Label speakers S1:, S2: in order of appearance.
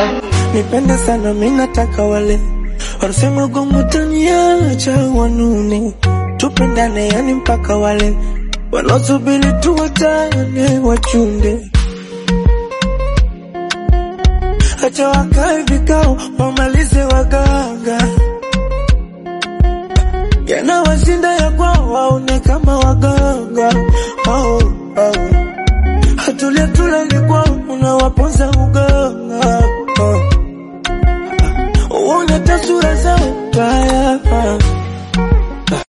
S1: nipende sana mi nataka wale wanasema gongo taniacha wanune tupendane yani mpaka wale wanaosubiri tuwatane wachunde acha wakae vikao wamalize waganga yanawashinda ya kwao waone kama waganga oh, oh. hatulia tulali kwao unawaponza uganga